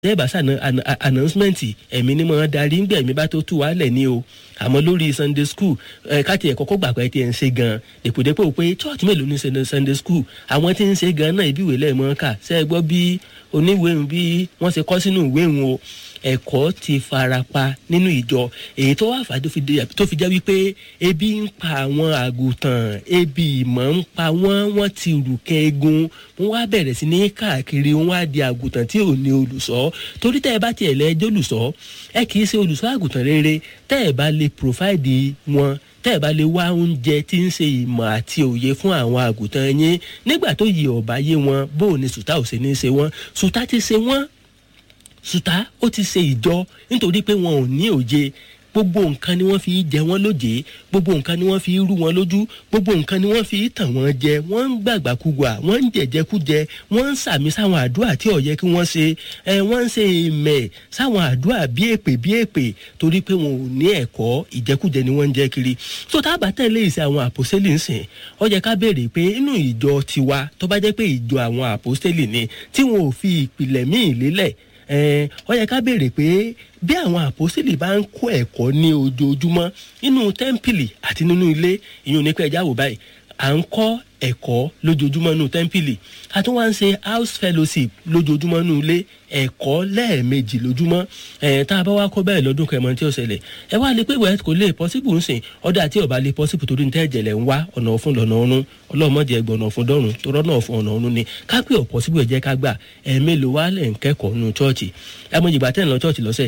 tẹ́ẹ̀bà sànà announcement ẹ̀mí ni mo darí ń gbẹ̀mí bá tó tú wa lẹ̀ ní o àmọ́ lórí sunday school ẹ̀ káàtì ẹ̀ kọ́kọ́ gbà pé tí ẹ̀ ń ṣe gan dèpòdépò pé church mélòó ní sunday school àwọn tí ń ṣe gan náà ibi ìwé lẹ́ẹ̀mọ́ kà ṣe é gbọ́ bí oníwèé bí wọ́n ṣe kọ́ sínú ìwé wọn o ẹ̀kọ́ ti farapa nínú ìjọ èyí tó wà fà tó fi jẹ́ wípé ebi ń pa àwọn àgùntàn ebi ìmọ̀ ń pa wọ́n wọ́n ti rùkẹ́ egun wọ́n wá bẹ̀rẹ̀ sí ní káàkiri wọ́n á di àgùntàn tí ò ní olùṣọ́ torí tẹ́ ẹ bá tiẹ̀ lẹ́jọ́ olùṣọ́ ẹ kì í ṣe olùṣọ́ àgùntàn rere tẹ́ ẹ bá lè provide wọn tẹ́ ẹ̀ bá lè wá oúnjẹ tí ń ṣe ìmọ̀ àti òye fún àwọn àgùntàn yín nígbà tó yẹ ọ̀bá yé wọn bó o ní sùtá ò ṣe ní ṣe wọ́n sùtá ti ṣe wọ́n sùtá ó ti ṣe ìjọ nítorí pé wọn ò ní òye gbogbo nǹkan ni wọ́n fi jẹ wọ́n lóje gbogbo nǹkan ni wọ́n fi rú wọn lójú gbogbo nǹkan ni wọ́n fi tàn wọ́n jẹ wọ́n ń gbàgbàkúgbà wọ́n ń jẹ̀jẹ̀kújẹ wọ́n ń sàmì sáwọn àdúrà tí ó yẹ kí wọ́n ṣe ẹ wọ́n ń ṣe ìmẹ̀ sáwọn àdúrà bí èpè bí èpè torí pé wọn ò ní ẹ̀kọ́ ìjẹkújẹ ni wọ́n ń jẹ kiri tó tá a bá tẹ̀lé ìsìn àwọn àpòsílì ń sìn ó yẹ ká béèrè pé inú ìjọ tiwa tó bá jẹ́ pé ìjọ àwọn àpòsílì ni tí wọn ò fi ìpìlẹ̀ míì lélẹ̀ ó yẹ ká béèrè pé bí àwọn àpòsílì bá ń kó ẹ̀kọ́ ní ojoojúmọ́ nínú tẹ́ḿpìlì àti nínú ilé ìyún ní pé ẹja wò báyìí à ń kọ́ ẹ̀kọ́ lójoojúmọ́ nínú tẹ́ḿpìlì a tún wá ń ṣe house fellowship lójoojúmọ́ nínú ilé ẹ̀kọ́ lẹ́ẹ̀mejì lójúmọ́ ẹ̀ tá a bá wá kọ́ bẹ́ẹ̀ lọ́dún kẹmọ tí ó ṣẹlẹ̀ ẹ wá lè pé wẹ́ẹ́ kò lè possible ń sìn ọ̀dà tí ọba lè possible torí ní tẹ́ẹ̀jẹ̀lẹ̀ ń wá ọ̀nà ọ̀fun lọ́nà ọ̀run ọlọ́mọdé ẹgbọ̀n ọ̀nà ọ̀fun dọ́run tó rọ́nà ọ̀fun ọ̀nà ọ̀run ni kápẹ́ ọ̀ possible ẹ̀ jẹ́ ká gbà ẹ̀ mélòó wá lẹ̀ ń kẹ́kọ̀ọ́ nínú chọ́ọ̀chì ẹ̀ mọ̀ ìgbà tẹ́ ń lọ chọ́ọ̀chì lọ́sẹ̀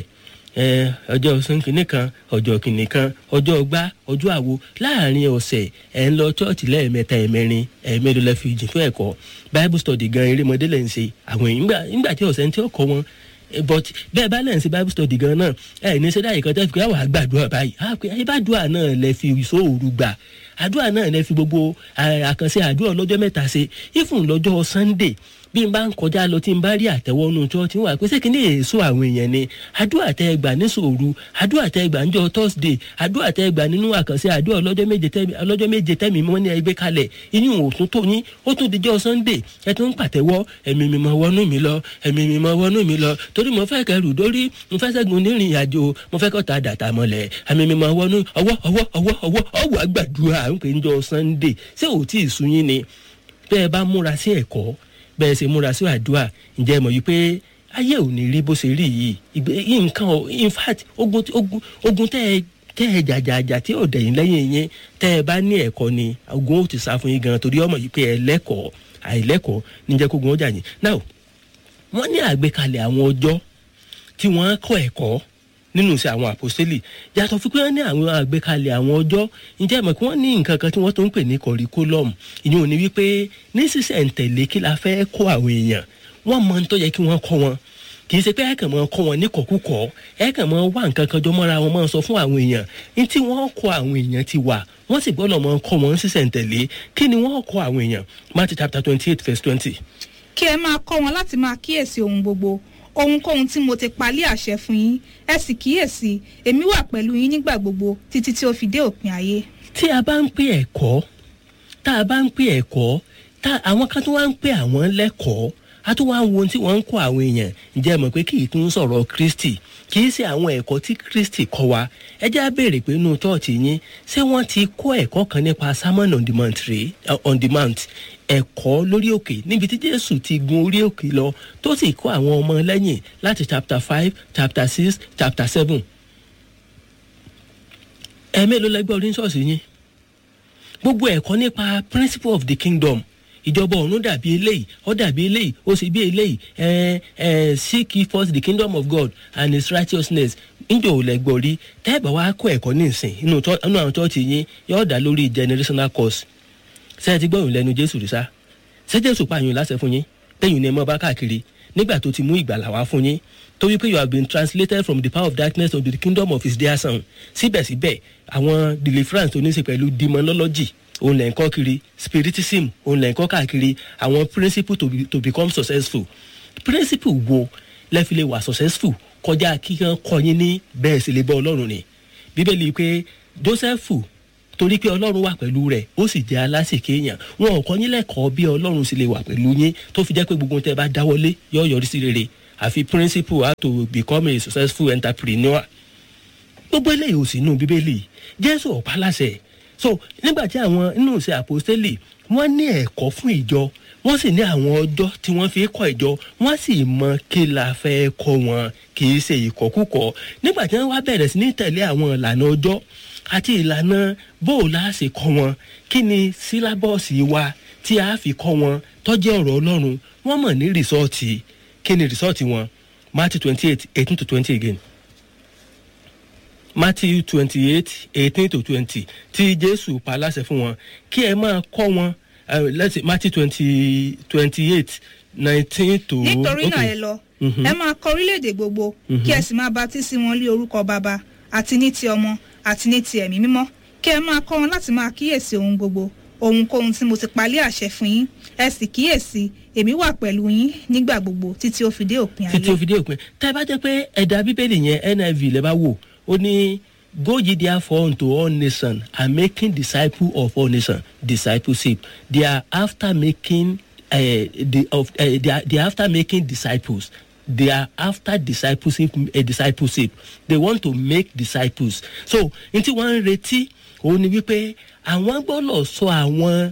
ọjọ́ sọ́nkìnì kan ọjọ́ kìnì kan ọjọ́ ọgbà ọjọ́ àwo láàrin ọ̀sẹ̀ ẹ̀ ń lọ chọ́ọ̀chì lẹ́ẹ̀mẹ́ta ẹ̀mẹ́rin ẹ̀mẹ́rin lẹ́ fi jìn fún ẹ̀kọ́ bible study gan erémọdé lẹ́ ń ṣe àwọn èèyàn nígbà tí ọ̀sẹ̀ ń tí ó kọ́ wọn but bẹ́ẹ̀ bá lẹ́yìn sí bible study gan náà ẹ̀ ní sẹ́dá yìí kan tẹ́ fi káwá gbàdúrà báyìí àbádùá náà lẹ fi ìṣòro gbà àdúrà náà lẹ fi gbogbo àkànṣe àdúrà lọ́jọ́ mẹ́ta ṣe ifun lọ́jọ́ sunday bí n bá ń kọjá lọ tí n bá rí àtẹwọ́nú chọ́ọ̀tì wà pé sẹ́kìnní èso àwọn èèyàn ni àdúrà tẹ́ ẹ gbà ní sòru àdúrà tẹ́ ẹ gbà níjọ́ thursday àdúrà tẹ́ ẹ gbà nínú àkànṣe àdúrà ọlọ́jọ́ méje tẹ́mi ọlọ́jọ́ méje tẹ́mi mọ́ ní ẹgbẹ́ kalẹ̀ inú òtún tó yín ó tún dijọ́ sunday ẹ tún ń pàtẹ́wọ́ ẹ̀mí mi máa wọnú mi lọ ẹ̀mí mi máa wọnú mi lọ torí mo fẹ́ kẹrù dórí mo fẹ́ sẹ́gun nírìn àjò mo fẹ́ kọ́ta dàtà mọ́lẹ̀ ẹ̀mí mi máa wọnú ọwọ́ ọwọ́ ọwọ́ ọwọ́ ọwọ́ àgbàdua ń pè ń jọ sunday ṣé òtí ìsúnyín ni bẹ́ẹ̀ bá múra sí ẹ̀kọ́ bẹ́ẹ̀ ṣe múra sí àdúrà ǹjẹ́ mọ̀ yìí pé ayé ò ní rí bó ṣe rí yìí nǹkan in fact ogun ogun ogun tẹ́ ẹ tẹ́ ẹ jàjàjà tí ò dẹ̀yìn lẹ́yìn yẹn tẹ́ ẹ bá ní ẹ̀kọ́ ni ogun ó ti sá fún yín gan torí ọmọ yìí pé ẹ lẹ́kọ̀ọ́ àìlẹ́kọ̀ọ́ níjẹ́ kógun ó jà yín now wọ́n ní àgbékalẹ̀ àwọn ọjọ́ tí wọ́n kọ́ ẹ̀kọ́ nínú iṣẹ́ àwọn àpòsílì yàtọ̀ fún pé wọ́n ní àwọn àgbékalẹ̀ àwọn ọjọ́ ǹjẹ́ mọ̀ kí wọ́n ní nǹkan kan tí wọ́n tó ń pè ní curriculum ìyẹn ò ní wípé ní sísẹ̀ǹtẹ̀lé kí la fẹ́ kó àwọn èèyàn wọ́n mọ ní tó yẹ kí wọ́n kọ́ wọn kì í ṣe pé ẹ̀kàn máa kọ́ wọn ní kọ̀kúkọ̀ ẹ̀kàn máa wá nǹkan kan jọ mọ́ra wọn máa sọ fún àwọn èèyàn ní tí wọ́n kọ́ àwọn èèyàn ti wà wọ́n sì gbọ́dọ̀ máa kọ́ wọn sísẹ̀ǹtẹ̀lé kí ni wọ́n kọ́ àwọn èèyàn Matthew chapter twenty eight verse twenty. kí ẹ máa kọ́ wọn láti máa kíyèsí ohun gbogbo ohunkóhun tí mo ti palẹ̀ àṣẹ fún yín ẹ sì kíyèsí èmi wà pẹ̀lú yín nígbà gbogbo títí tí ó fi dé òpin ayé. tí a bá ń pè ẹ̀kọ́ tá a bá ń pè ẹ̀kọ́ tá àwọn kan tó wá ń pè àwọn lẹ́kọ̀ọ́ a tún wá ń wo ohun tí wọ́n ń kọ́ àwọn èèyàn ǹjẹ́ mọ̀ pé kì í tún sọ̀rọ̀ Kristi kì í ṣe àwọn ẹ̀kọ́ tí Kristi kọ́ wa ẹ jẹ́ á béèrè pé inú tọ́ọ̀tì yín ṣé wọ́n ti kọ́ ẹ̀kọ́ kan nípa sermon on the mount rèé on the mount ẹ̀kọ́ lórí òkè níbi tí Jésù ti gun orí òkè lọ tó sì kọ́ àwọn ọmọ lẹ́yìn láti chapter five chapter six chapter seven ẹ̀ẹ́mélòó lẹ́gbẹ́ orí ṣọ́ọ̀ṣì yín gbogbo ẹ̀kọ́ nípa principle of the kingdom ìjọba ọ̀run dàbí eléyìí ó dàbí eléyìí ó sì bí eléyìí ẹ ẹ seek ye first the kingdom of God and his righteousness njẹ́ ò lẹ́gbọ́ rí tẹ́ẹ̀bà wá kọ́ ẹ̀kọ́ nísìn inú àwọn chọ́ọ̀chì yín yóò dá lórí generational course ṣé ẹ ti gbọ́ ìrìn lẹ́nu Jésù rí sá ṣé Jésù pààyàn láṣẹ fún yín tẹ́yìn ní ẹ mọ́ bá káàkiri nígbà tó ti mú ìgbàlà wá fún yín tó wípé you have been translated from the power of darkness to the kingdom of his dear son síbẹ̀síbẹ̀ àwọn deliverance tó ní í ṣe pẹ̀lú demonology òun lẹ̀ ń kọ́ kiri spiritism òun lẹ̀ ń kọ́ káàkiri àwọn principle to, be, to become successful principle wo lẹ fi lè wà successful kọjá kíkan kọyín ní bẹ́ẹ̀ sì lè bọ́ ọlọ́run ni bíbélì pé joseph torí pé ọlọ́run wà pẹ̀lú rẹ̀ ó sì jẹ́ alásìkè èèyàn wọn ò kọ́ yín lẹ́kọ̀ọ́ bí ọlọ́run sì lè wà pẹ̀lú yín tó fi jẹ́ pé gbogbo tẹ́ bá dáwọ́lé yóò yọrí sí rere àfi principle how to become a successful entrepreneur gbogbo eléyìí ò sí inú bíbélì jésù ọ̀pá láṣẹ so nígbà tí àwọn inú ìṣe àpòstélì wọ́n ní ẹ̀kọ́ fún ìjọ wọ́n sì ní àwọn ọjọ́ tí wọ́n fi kọ́ ìjọ wọ́n sì mọ kí la fẹ́ kọ́ wọn kì í ṣe ìkọ́kúkọ́ nígbà tí wọ́n wá bẹ̀rẹ̀ sí ní tẹ̀lé àwọn ìlànà ọjọ́ àti ìlànà bóòlù á sì kọ́ wọn kí ni sílábọ̀sì wa tí a fi kọ́ wọn tọ́jú ọ̀rọ̀ ọlọ́run wọ́n mọ̀ ní rìsọ́ọ̀tì kí ni rìsọ́ọ̀tì wọn Matthew twenty eight eighteen to twenty again Matthew twenty eight eighteen to twenty tí Jésù pa láṣẹ fún wọn kí ẹ máa kọ́ wọn uh, let's say Matthew twenty twenty eight nineteen to. nítorí náà okay. ẹ lọ Mhm. ẹ máa kọ orílẹ̀-èdè gbogbo kí ẹ sì máa baptisi wọn lé orúkọ bàbá àti ní ti ọmọ àti ní ti ẹ̀mí mímọ́ kí ẹ máa kọ́ wọn láti máa kíyèsí ohun gbogbo ohunkóhun tí mo ti palẹ̀ àṣẹ fún yín ẹ sì kíyèsí èmi wà pẹ̀lú yín nígbà gbogbo títí ó fi dé òpin títí ó ayé fi dé òpin tá a bá jẹ́ pé ẹ̀dá bíbélì yẹn NIV lẹ́ bá wò ó ní go ye therefore unto all nations and making disciples of all nations discipleship they are after making uh, the of uh, they, are, they are after making disciples they are after discipleship uh, discipleship they want to make disciples so n tí wọ́n ń retí òun ni wípé àwọn gbọ́dọ̀ sọ àwọn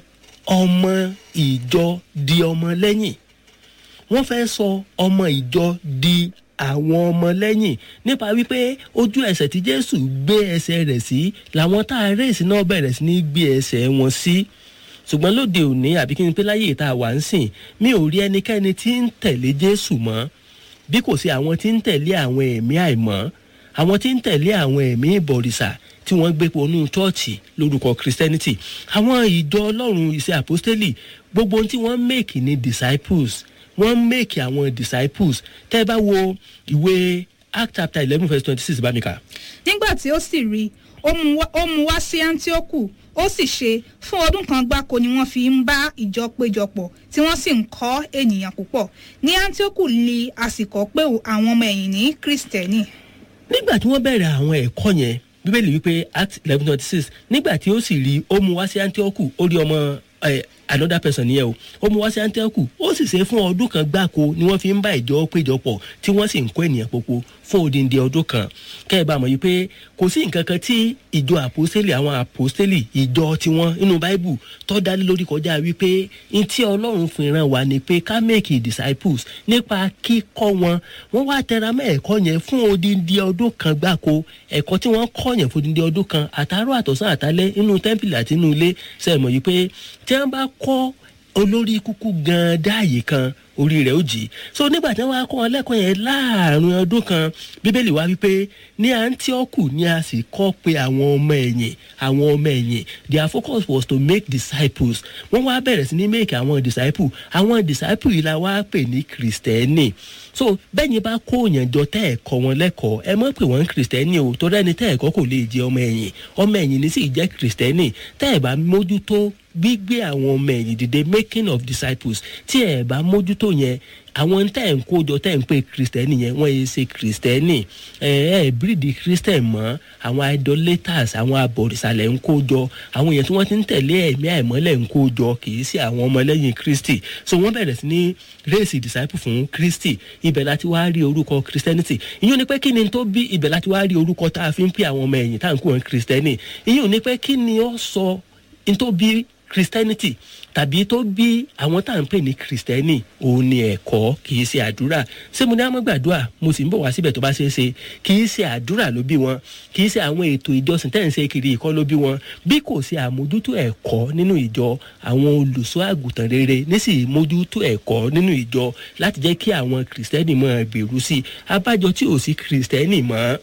ọmọ ìjọ di ọmọ lẹ́yìn wọ́n fẹ́ sọ ọmọ ìjọ di àwọn ọmọ lẹ́yìn nípa wípé ojú ẹsẹ̀ tí jésù gbé ẹsẹ̀ rẹ̀ sí làwọn tá a rèsì náà bẹ̀rẹ̀ sí ní gbé ẹsẹ̀ wọn sí ṣùgbọ́n lóde òní àbí kí n pé láyé ìta wà ń sìn mi ò rí ẹnikẹ́ni tí ń tẹ̀lé jésù mọ́ bí kò sí àwọn tí ń tẹ̀lé àwọn ẹ̀mí àìmọ́ àwọn tí ń tẹ̀lé àwọn ẹ̀mí ìbọ̀rìṣà tí wọ́n gbé ponú chọ́ọ̀chì lórúkọ christianity àwọn ìjọ ọlọ́run ìṣe àpọ́stélì gbogbo ohun tí wọ́n make ní disciples wọ́n make àwọn disciples tẹ́ ẹ bá wo ìwé act chapter eleven verse twenty six bá mi kà. nígbà tí ó sì rí i ó mú wá- ó mú wá sí antioku ó sì ṣe fún ọdún kan gbáko ni wọ́n fi ń bá ìjọ péjọpọ̀ tí wọ́n sì ń kọ́ ènìyàn púpọ̀ ní antioku li àsìkò pé àwọn ọmọ ẹ̀yìn ní kristẹni nígbà tí wọ́n bẹ̀rẹ̀ àwọn ẹ̀kọ́ yẹn bíbélì wípé act eleven twenty six nígbà tí ó sì rí ó mú wá sí antioch ó rí ọmọ ẹ another person nìyẹn o ó mú wá sí antioch ó sì ṣe fún ọdún kan gbáko ni wọ́n fi ń bá ìjọ péjọpọ̀ tí wọ́n sì ń kọ́ ènìyàn popo fún odindi ọdún kan kẹ́ ẹ bá mọ̀ yìí pé kò sí nǹkan kan tí ìjọ àpòstélì àwọn àpòstélì ìjọ tiwọn nínú báíbù tó dálé lórí kọjá wípé n tí ọlọ́run fi ràn wá ni pé ká make disciples nípa kíkọ́ wọn wọ́n wá tẹra mọ́ ẹ̀kọ́ yẹn fún odindi ọdún kan gbáko ẹ̀kọ́ tí wọ́n kọ́ yẹn fún odindi ọdún kan àtàárọ̀ àtọ̀sán àtàlẹ́ inú tẹ́ḿpìlì àti inú ilé sẹ́mọ̀ yìí pé tí wọ́n bá kọ́ olórí kúkú gan dáàyè kan orí rẹ̀ ó jì í so nígbà tí wọ́n á kọ́ wọn lẹ́kọ̀ọ́ yẹn láàrin ọdún kan bíbélì wá wípé ní antioch ni a sì kọ́ pé àwọn ọmọ ẹ̀yìn àwọn ọmọ ẹ̀yìn their focus was to make disciples wọ́n wá bẹ̀rẹ̀ sí ní make àwọn disciples àwọn disciples yìí la wá pè ní kristẹni so bẹ́ẹ̀ ni bá kó òyìnjọ tẹ́ ẹ̀ kọ́ wọn lẹ́kọ̀ọ́ ẹ mọ̀ pé wọ́n ń kristẹni o torí ẹni tẹ́ ẹ̀ kọ́ kò lè jẹ́ ọmọ ẹ̀yìn ọmọ ẹ̀yìn ní sì jẹ́ kristẹni tẹ́ ẹ̀ bá mójútó gbígbé àwọn ọmọ ẹ̀yìn dìde making of disciples tí ẹ̀ bá mójútó yẹn àwọn tẹ́ ẹ̀ ń kójọ tẹ́ ẹ̀ ń pè kristẹni yẹn wọ́n yẹ ṣe kristẹni ẹ̀ ẹ̀ bíríìdì kristẹn mọ́ àwọn idolaters àwọn abọ̀rìṣàlẹ̀ ń kójọ àwọn èèyàn tí wọ́n ti ń tẹ̀lé ẹ̀mí àìmọ́lẹ̀ ń kójọ kì í sí àwọn ọmọlẹ́yìn kristi so wọ́n bẹ̀rẹ̀ sí ní race disciple fún kristi ibẹ̀ láti wá rí orúkọ christianity ìyẹn ni pé kí ni tó bí ibẹ̀ láti wá rí orúkọ tá a fi ń pè àwọn ọmọ ẹ̀yìn tá à ń kó wọn kristẹni ìyẹn ni pé kí ni ó sọ n tó bí christianity tàbí tó bí àwọn tá à ń pè ní kristẹni òun ni ẹ̀kọ́ kì í ṣe àdúrà ṣé mo ní àmọ́ gbàdúrà mo sì ń bọ̀ wá síbẹ̀ tó bá ṣeé ṣe kì í ṣe àdúrà ló bí wọn kì í ṣe àwọn ètò ìjọsìn tẹ́ ń ṣe kiri ìkọ́ ló bí wọn bí kò ṣe àmójútó ẹ̀kọ́ nínú ìjọ àwọn olùṣọ́ àgùntàn rere nísì mójútó ẹ̀kọ́ nínú ìjọ láti jẹ́ kí àwọn kristẹni mọ̀ gbèrú sí i abájọ tí ò sí kristẹni mọ́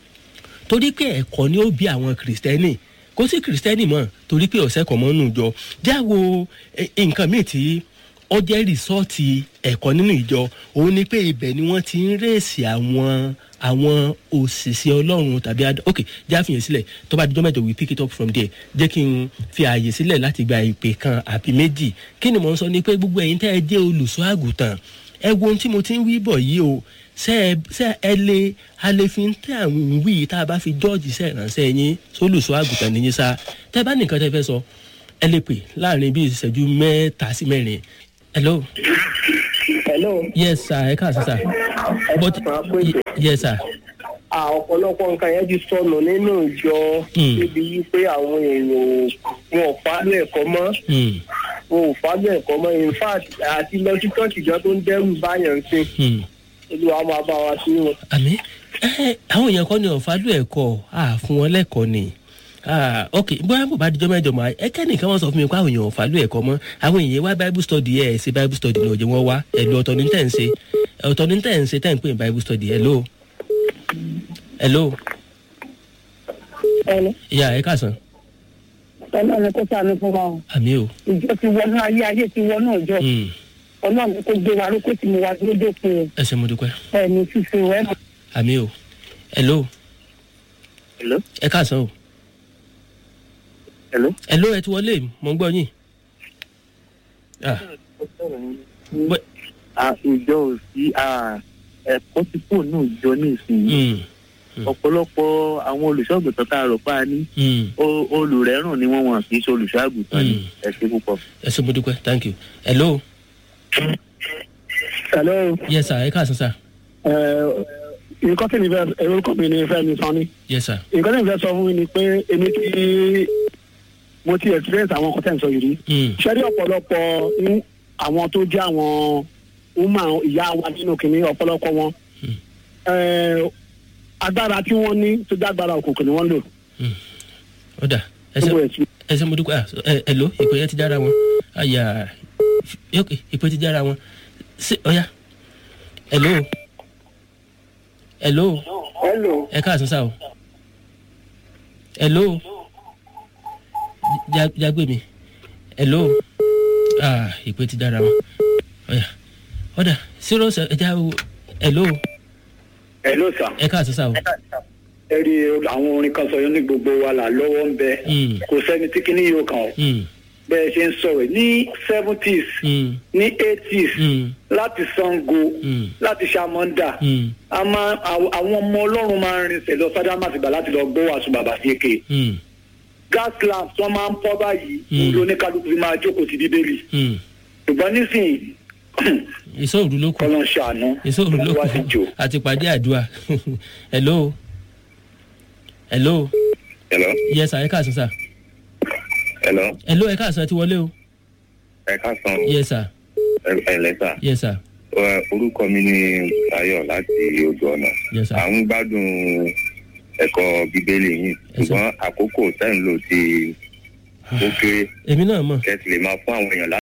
torí pé ẹ̀kọ́ ni ó bí àwọn kristẹni kò sí kristẹni mọ́ torí pé ọ̀sẹ̀ kan mọ́ nù jọ jáwo eh, nǹkan míì tí ó jẹ́ rìsọ́ọ̀tì ẹ̀kọ́ nínú ìjọ òun ni pé ibẹ̀ ni wọ́n ti ń rèsì àwọn àwọn òṣìṣẹ́ ọlọ́run tàbí adá ok já fìyàn sílẹ̀ tó bá dijọ́ mẹ́jọ we pick it up from there jẹ́ kí n fi ààyè sílẹ̀ láti gba ìpè kan àbí méjì kí ni mò ń sọ ni pé gbogbo ẹ̀yin tẹ́ ẹ jẹ́ olùṣọ́ àgùntàn ẹ wo ohun tí mo ti ń wí bọ̀ yìí o ṣe ẹ ṣe ẹ lè a lè fi ń tẹ àwọn ìwé yìí tá a bá fi jọ́ọ̀jì ṣe ìránṣẹ́ yín sólùṣọ́ àgùntàn nìyí sá tẹ bá nìkan tẹ fẹ́ sọ ẹ lè pè láàrin bíi ìṣẹ́jú mẹ́ta sí mẹ́rin hello hello yes sir ẹ káàsì sir but máa pè é. yes sir À, ọ̀pọ̀lọpọ̀ nǹkan yẹn ti sọnù nínú ìjọ Mm. níbi wípé àwọn èèyàn ò- wọn ò fálẹ̀ ẹ̀kọ́ mọ́ Hmm, wọn ò fálẹ̀ ẹ̀kọ́ mọ́ in fact àti lọ sí church gan tó ń dẹ́rù báyàn sí hmm. olúwa máa bá wa sí wọn. àmì ẹ àwọn èèyàn kan ní ọ̀fàlù ẹ̀kọ́ à fún wọn lẹ́kọ̀ọ́ ni Ah, ok bóyá bò bá dijọ́ mẹ́jọ mọ́ ẹ kẹ́nìkan wọ́n sọ fún mi pé àwọn èèyàn ọ̀fàlù ẹ̀kọ́ mọ́ àwọn èèyàn wá bible study ẹ̀ ṣe bible study ní òjò wọn wá ẹ̀lú ọ̀tọ̀ ní tẹ̀ ń ṣe ọ̀tọ̀ ní tẹ̀ ń ṣe tẹ̀ ń pè ní bible study hello hello ẹni ìyá ẹ káàsán ọlọ́run kó sànù fún wa o àmì o ìjọ ti wọnú ayé ayé ti wọnú ọjọ́ Hmm, ọlọ́run kó gbé wa lókè tí mo wá dúró dópin o ẹ ṣe mo dúpẹ́ ẹni fífi wẹ́ mọ́. àmì o hello Hello? ẹ káàsán o Hello? hello ẹ ti wọlé mo ń gbọ́ yín Ah, bọ́- ìjọ ò sí ẹ̀kọ́ tí kò ní ìjọ ní ìsinyìí hmm, ọ̀pọ̀lọpọ̀ àwọn olùṣọ́àgùtàn tá a rọ̀ pa ní hmm. o- olùrẹ́rùn ni wọ́n wọ̀n kì í ṣe olùṣọ́àgùtàn ní Mm. ẹ ṣe púpọ̀. ẹ ṣe mo dúpẹ́ thank you hello Hello. yes sir ẹ káàsán sir nǹkan tí mi fẹ́ orúkọ mi ni Fẹ́mi Sanni. yes sir nǹkan tí mi fẹ́ sọ fún mi ni pé èmi ti mo ti experience àwọn nǹkan tẹ̀ ń sọ yìí rí. Hmm, ṣé rí ọ̀pọ̀lọpọ̀ ní àwọn tó jẹ́ àwọn woman ìyá wa nínú kìnní ọ̀pọ̀lọpọ̀ wọn. Hmm. Eh, agbára tí wọ́n ní tó jẹ́ agbára òkùnkùn ni wọ́n lò. ó dà ẹ ṣe gbogbo ẹ̀sìn ẹ ṣe mo dúpẹ́ ah, ẹ hello ìpè yẹn ti jára wọn àyà ok ìpè ti jára wọn ṣe ọ̀ya hello hello hello. ẹ káàsán sá o hello Já- jágbé mi hello ah ìpè ti jára wọn ọ̀ya ọ̀dà zero seven ẹ já o hello hello sir. ẹ káàsán sá o ẹ rí àwọn orin kan sọ yẹn ní gbogbo wa là lọ́wọ́ ń bẹ Mm. kò sẹ́ni tí kinní yóò kàn ọ́ Hmm, bẹ́ẹ̀ ṣe ń sọ̀rọ̀ ní seventies hmm, ní eighties hmm, láti sango Mm. láti ṣamọ́ndà hmm, a máa àw- àwọn ọmọ ọlọ́run máa ń rinṣẹ́ lọ sádámàtìgbà láti lọ gbọ́ wàásù bàbá síkè hmm, gas lamp tí wọ́n máa ń pọ́ báyìí Mm. lóníkálukú fi máa jókòó ti bíbélì hmm. ṣùgbọ́n nísìnyí ìsọ̀rù ló kù kọ́lọ́ ń ṣàánú ìsọ̀rù ló wá sí kù jò. àti pàdé àdúrà hello hello hello yes sir ẹ káàsán sir hello hello ẹ káàsán ti wọlé o ẹ káàsán yes sir ẹ lẹ́sà yes sir orúkọ mi ni Táyọ̀ láti odò ọ̀nà yes sir à ń gbádùn ẹ̀kọ́ bíbélì yìí Ẹ ṣé. ṣùgbọ́n àkókò tẹ́ ń lò ti ó kéré èmi náà mọ̀ kẹ́ ti lè máa fún àwọn èèyàn